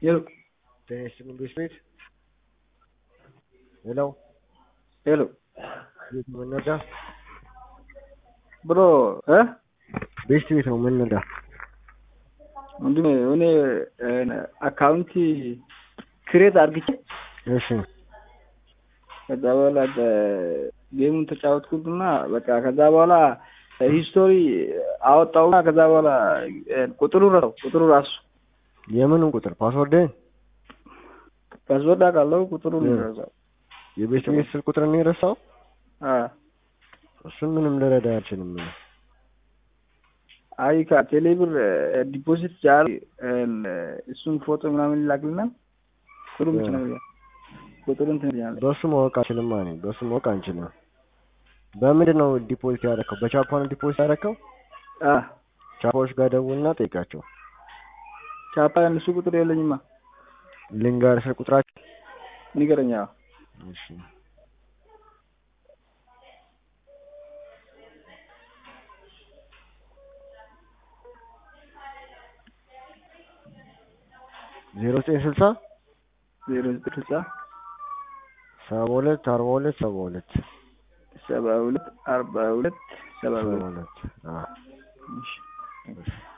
ሄሎ ጤና ይስጥልኝ ቤት ቤት ሄሎ ሄሎ ቤት ነው የምንነዳ ብሮ እ ቤት ቤት ነው የምንነዳ ወንድሜ እኔ አካውንቲ ክሬት አድርግቼ እሺ ከዛ በኋላ ጌሙን ተጫወትኩትና በቃ ከዛ በኋላ ሂስቶሪ አወጣውና ከዛ በኋላ ቁጥሩ ረሳው ቁጥሩ ራሱ የምንን ቁጥር ፓስወርድህን ፓስወርድ አውቃለሁ ቁጥሩ ረሳው የቤት ቤት ስልክ ቁጥር ነው የረሳው እሱን ምንም ልረዳ አልችልም አይ ከቴሌብር ዲፖዚት ጃር እሱን ፎቶ ምናምን ይላክልናል ቁጥሩ ብቻ ነው ቁጥሩ እንትን ያለ በሱ ማወቅ አልችልም ማለት በሱ ማወቅ አንችልም በምንድን ነው ዲፖዚት ያደረከው በቻፓ ነው ዲፖዚት ያደረከው ቻፓዎች ጋር ደውልና ጠይቃቸው ቻፓ እነሱ ቁጥር የለኝማ ልንጋር ስልክ ቁጥራቸው ንገረኛ እሺ ዜሮ ዘጠኝ ስልሳ ዜሮ ዘጠኝ ስልሳ ሰባ ሁለት አርባ ሁለት ሰባ ሁለት ሰባ ሁለት አርባ ሁለት ሰባ ሰባ ሁለት ሁለት አዎ እሺ እሺ